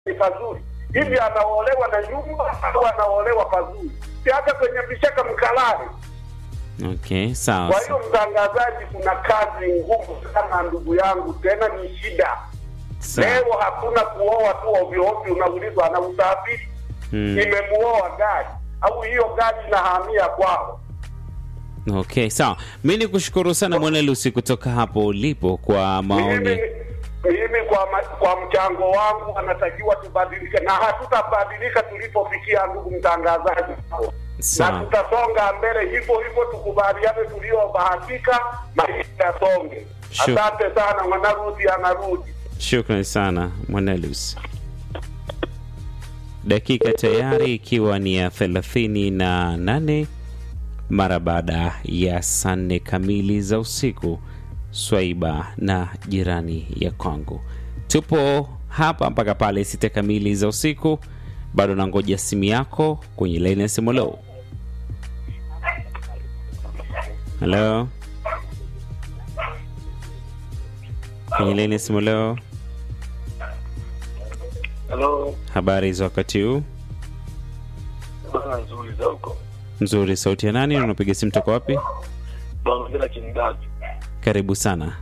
ni pazuri hivi, anaolewa na nyumba au anaolewa pazuri? Si hata kwenye vishaka mkalale. Okay, sawa. Kwa hiyo mtangazaji, kuna kazi ngumu sana ndugu yangu, tena ni shida. Sawa. Leo hakuna kuoa tu ovyo ovyo, unaulizwa ana usafiri Mm. imemuoa gari au hiyo gari inahamia kwao. Okay, sawa. Mi ni kushukuru sana Mwanelusi kutoka hapo ulipo kwa Mimi maoni. mimi kwa, ma, kwa mchango wangu anatakiwa tubadilike, na hatutabadilika tulipofikia, ndugu mtangazaji, na Sawa. tutasonga mbele hivyo hivyo, tukubaliane tuliobahatika, maisha yasonge. Sure. Asante sana, mwanarudi anarudi. Shukrani sana Mwanelus. Dakika tayari ikiwa ni ya thelathini na nane mara baada ya saa nne kamili za usiku. Swaiba na jirani ya kwangu, tupo hapa mpaka pale sita kamili za usiku. Bado nangoja simu yako kwenye laini ya simu. Lo, halo, kwenye laini ya simu leo. Halo, Habari za wakati huu? bana nzuri za huko. Nzuri. Sauti ya nani? Unapiga simu toka wapi? Bana ngela kindaji. Karibu sana.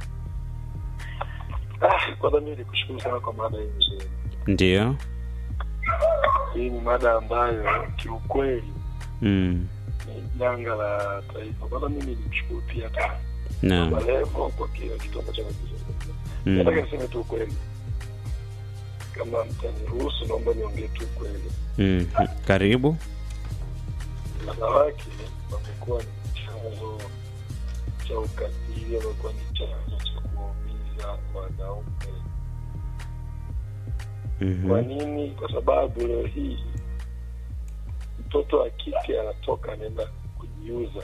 Ah, kwanza mimi nikushukuru sana kwa mada hii nzuri. Ndiyo. Hii ni mada ambayo kiukweli Mm. ni janga la taifa. Kwanza mimi nikushukuru pia hata Naam. Malevo kwa kile kitu ambacho anakizungumza. Mm. Nataka niseme tu ukweli. Kama mtaniruhusu, naomba niongee tu ukweli. Mm. Karibu. Wanawake wamekuwa ni chanzo cha ukatili, wamekuwa ni chanzo cha kuwaumiza wanaume. Kwa Mhm. nini? Kwa sababu leo hii mtoto wa kike anatoka anaenda kujiuza,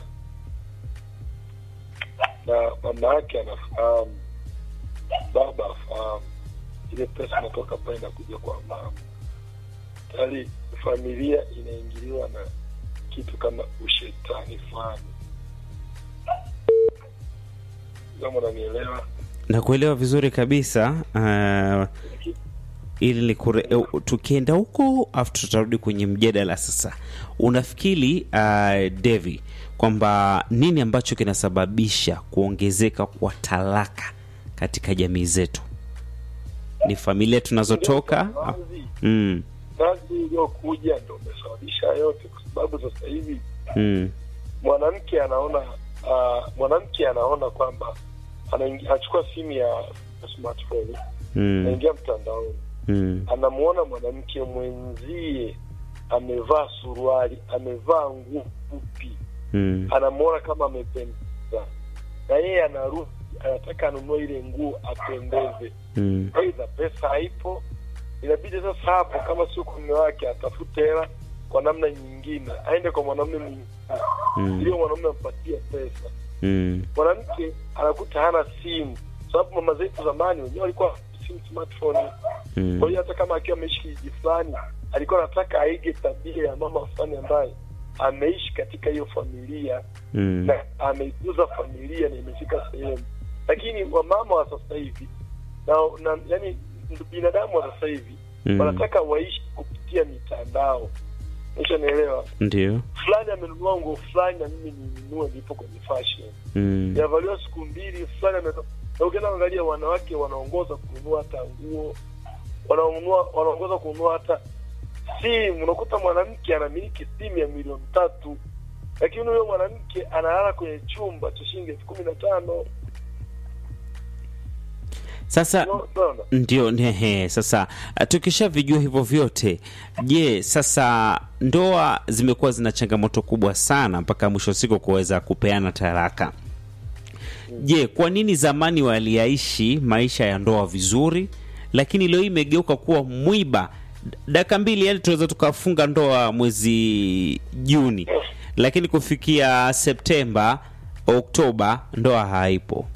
na mama yake anafahamu, baba afahamu, ile pesa inatoka pale inakuja kwa mama. Tayari familia inaingiliwa na kitu kama ushetani fulani, kama unanielewa. Nakuelewa vizuri kabisa. Uh, ili ni kure, eh, tukienda huko afu tutarudi kwenye mjadala sasa. Unafikiri uh, Devi kwamba nini ambacho kinasababisha kuongezeka kwa talaka katika jamii zetu? Ni familia tunazotoka? Wazi, Mm. kazi iliyokuja ndo umesababisha yote, kwa sababu sasa hivi Mm. mwanamke anaona uh, mwanamke anaona kwamba anaingi- anachukua simu ya smartphone Mm. anaingia mtandaoni Mm. anamuona mwanamke mwenzie amevaa suruali amevaa nguo fupi Mm. anamuona kama amependeza na yeye anarudi anataka anunue ile nguo apendeze Mm. aidha pesa haipo inabidi sasa hapo kama sio kwa mume wake atafute hela kwa namna nyingine aende kwa mwanamume mwingine Mm. ili mwanamume ampatie pesa Mm. mwanamke anakuta hana simu sababu mama zetu zamani wenyewe walikuwa simu smartphone Mm. kwa hiyo hata kama akiwa ameishi kijiji fulani alikuwa anataka aige tabia ya mama fulani ambaye ameishi katika hiyo familia Mm. na ameikuza familia na imefika sehemu lakini wamama wa sasa hivi na, na yani binadamu wa sasa hivi Mm. wanataka waishi kupitia mitandao nishanaelewa Ndio. fulani amenunua nguo fulani na mimi ninunue nipo kwenye fashion Mm. yavaliwa siku mbili fulani ame- na ukienda angalia wanawake wanaongoza kununua hata nguo wanaonunua wanaongoza kununua hata simu unakuta mwanamke anamiliki simu ya milioni tatu lakini huyo mwanamke analala kwenye chumba cha shilingi elfu kumi na tano Sasa unaona ndio nehe. Sasa uh, tukishavijua hivyo vyote, je, sasa ndoa zimekuwa zina changamoto kubwa sana mpaka mwisho wa siku kuweza kupeana talaka. Je, kwa nini zamani waliyaishi maisha ya ndoa vizuri, lakini leo hii imegeuka kuwa mwiba? Dakika mbili, yani tunaweza tukafunga ndoa mwezi Juni, lakini kufikia Septemba, Oktoba ndoa haipo.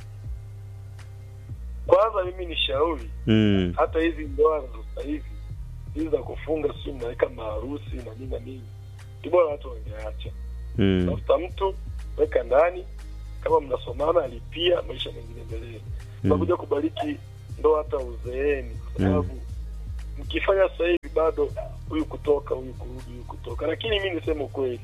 kwanza mimi ni shauri Mm. hata hizi ndoa za sasa hivi hizi za kufunga si mnaweka maharusi na nini na nini ni bora watu wangeacha Mm. tafuta mtu weka ndani kama mnasomana alipia maisha mengine endelee unakuja kubariki ndoa hata uzeeni kwa sababu mkifanya sasa hivi bado huyu kutoka huyu kurudi huyu kutoka lakini mi niseme ukweli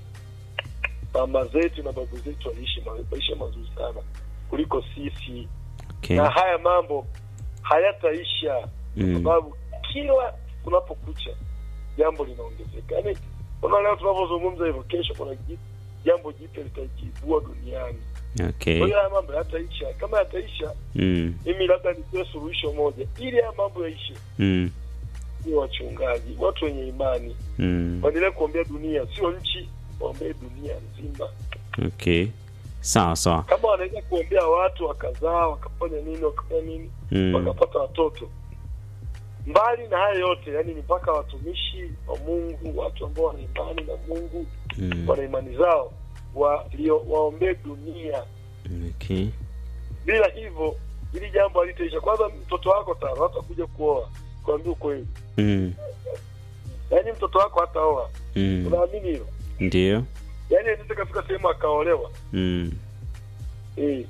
mama zetu na babu zetu waliishi ma- maisha mazuri sana kuliko sisi Okay. na haya mambo hayataisha kwa Mm. sababu kila kunapokucha jambo linaongezeka yaani unaona leo tunavyozungumza hivyo kesho kuna ji- jambo jipya litajibua duniani Okay. kwa hiyo haya mambo yataisha kama yataisha Mm. mimi labda nitoe suluhisho moja ili haya mambo yaishe Mm. ni wachungaji watu wenye imani Mm. waendelee kuombea dunia sio nchi waombee dunia nzima Okay. Sawa sawa. kama wanaweza kuombea watu wakazaa wakafanya nini wakafanya nini Mm. wakapata watoto mbali na haya yote yani ni mpaka watumishi wa mungu watu ambao wana imani na mungu Mm. wana imani zao walio waombee dunia Okay. bila hivyo ili jambo halitaisha kwanza mtoto wako tano hatakuja kuoa kuambia ukweli Mm. yaani mtoto wako hataoa Mm. unaamini hilo Ndio. yaani anaweza kafika sehemu akaolewa Mm. eh.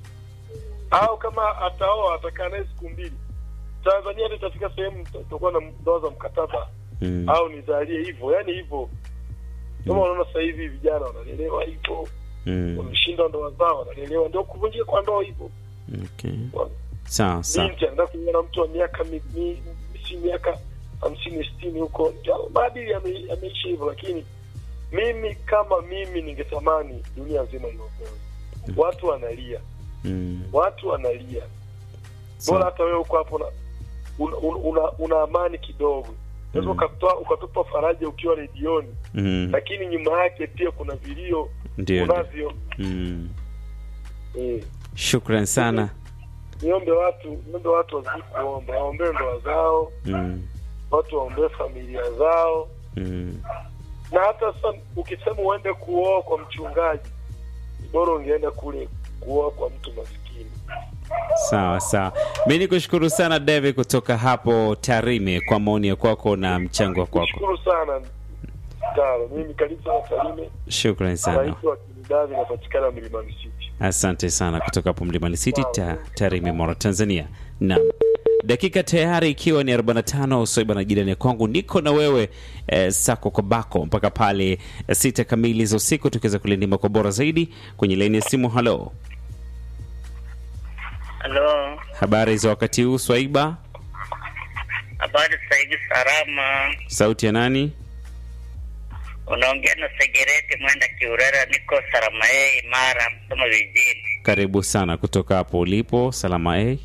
au kama ataoa atakaa naye siku mbili tanzania hata itafika sehemu tutakuwa na ndoa za mkataba Mm. au nizalie hivyo yaani hivyo kama unaona sasa hivi vijana wanalelewa hivyo Mm. wameshinda ndoa zao wanalelewa ndio kuvunjika kwa ndoa hivyo Okay. Sawa sawa. binti anaenda kuoa na mtu wa miaka mi- mi- si miaka hamsini sitini huko ndio maadili yame- yameisha hivyo lakini mimi kama mimi ningetamani dunia nzima iokoe watu wanalia Mm. watu wanalia bora Sawa. hata wewe uko hapo na una, una, una amani kidogo unaweza Mm. ukatoa ukatupa faraja ukiwa redioni Mm. lakini nyuma yake pia kuna vilio Ndio. ndio. unavyo Mm. eh. Shukran sana. niombe watu niombe watu wazidi kuomba waombee ndoa zao Mm. watu waombee familia zao Mm. na hata sasa ukisema uende kuoa kwa mchungaji ni bora ungeenda kule kuoa kwa mtu maskini Sawa sawa. Mi ni kushukuru sana David kutoka hapo Tarime kwa maoni ya kwako na mchango wa kwako. nishukuru sana taro mimi karibu sana Tarime Shukran sana. naitwa Kinidavi napatikana Milimani City Asante sana kutoka hapo Mlimani City ta, Tarime, Mara, Tanzania. Naam, dakika tayari ikiwa ni 45 Soiba na jirani ya kwangu, niko na wewe eh, sako kwa bako mpaka pale eh, sita kamili za usiku, tukiweza kulindima kwa bora zaidi kwenye laini ya simu. Halo, Halo, habari za wakati huu Swaiba? habari sasa hivi salama. Sauti ya nani? Unaongea na Segereti Mwenda Kiurera, niko Salama yeye Mara, Msoma vijijini. Karibu sana kutoka hapo ulipo. Salama eh?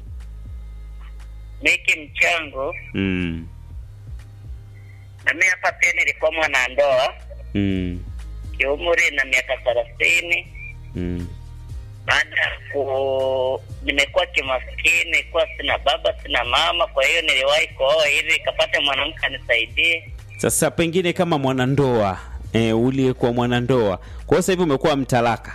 Miki mchango mm. na mimi hapa pia nilikuwa mwanandoa Mm. kiumri na miaka thelathini. Mm. Baada ya ku nimekuwa kimaskini, kuwa sina baba sina mama, kwa hiyo niliwahi kuoa ili nikapata mwanamke anisaidie. Sasa pengine kama mwanandoa eh, uliyekuwa mwanandoa, kwa hiyo sasa hivi umekuwa mtalaka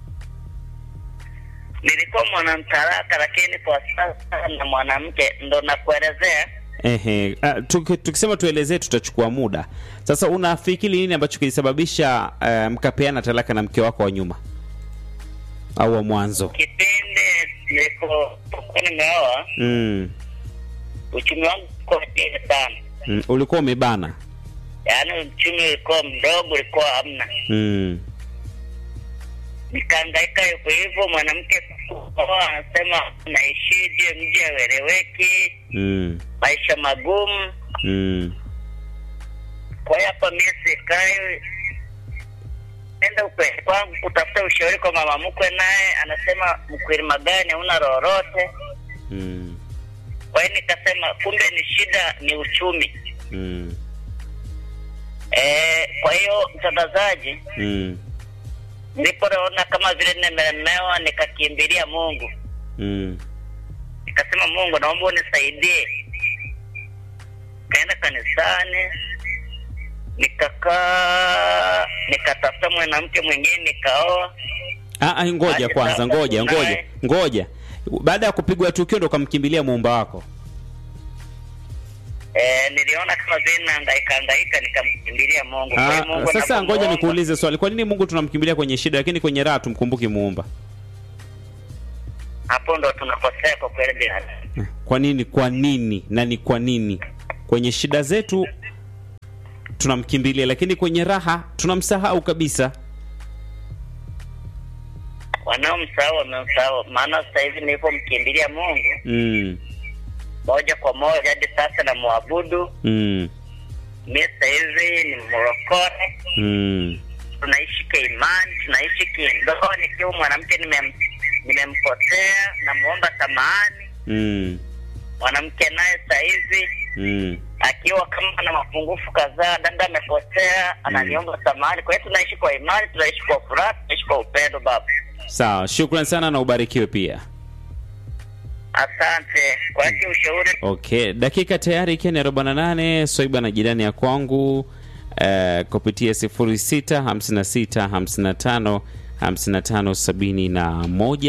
Nilikuwa mwanamtaraka, lakini kwa sasa na mwanamke, ndo nakuelezea Ehe, ah, tuki- tukisema tuelezee tutachukua muda. Sasa unafikiri nini ambacho kilisababisha uh, mkapeana talaka na mke wako wa nyuma au wa mwanzo? kipindi nilipokuwa nimeoa Mm. uchumi wangu ulikuwa chini sana, Mm. Ulikuwa umebana. yaani uchumi ulikuwa mdogo, ulikuwa hamna. Mm. Nikahangaika hivyo hivyo, mwanamke kuoa anasema naishije, mji haueleweki, Mm. maisha magumu. Mm. Kwa hiyo hapa mimi sikai enda ukweli kwangu kutafuta ushauri kwa mama mkwe, naye anasema mkweli gani, hauna lolote. Mm. Kwa hiyo nikasema kumbe ni shida ni uchumi. Mm. Eh, kwa hiyo mtangazaji, Mm. nilipoona kama vile nimelemewa, nikakimbilia Mungu, Mm. nikasema Mungu, naomba unisaidie. Kaenda kanisani, nikakaa, nikatafuta mwanamke mwingine, nikaoa. Ah, ah, ngoja Aje kwanza, sasa ngoja, tunaye. ngoja, ngoja. Baada ya kupigwa tukio ndo ukamkimbilia muumba wako. Eh, niliona kama vile nahangaika hangaika, nikamkimbilia Mungu. Kwa hiyo Ah, Mungu sasa ngoja napomuomba- nikuulize swali. Kwa nini Mungu tunamkimbilia kwenye shida lakini kwenye raha tumkumbuki muumba? hapo ndo tunakosea kwa kweli binadamu. Kwa nini? Kwa nini? Na ni kwa nini? kwenye shida zetu tunamkimbilia, lakini kwenye raha tunamsahau kabisa. Wanaomsahau wamemsahau, maana sasa hivi nilipomkimbilia Mungu Mm, moja kwa moja hadi sasa na muabudu mm, mi sasa hivi ni mrokore, mm, tunaishi kiimani, tunaishi kindoa. Nikiwa mwanamke nimem, nimempotea, namuomba samahani. mm, Mwanamke naye sasa hivi mm. akiwa kama na mapungufu kadhaa, dada amepotea, ananiomba samahani. Kwa hiyo tunaishi kwa imani, tunaishi kwa furaha, tunaishi kwa upendo. Baba, Sawa, shukran sana na ubarikiwe pia. asante kwa haki ushauri. Okay, dakika tayari ikiwa ni 48 Swaiba na jirani ya kwangu eh, kupitia 06 56 55 55 71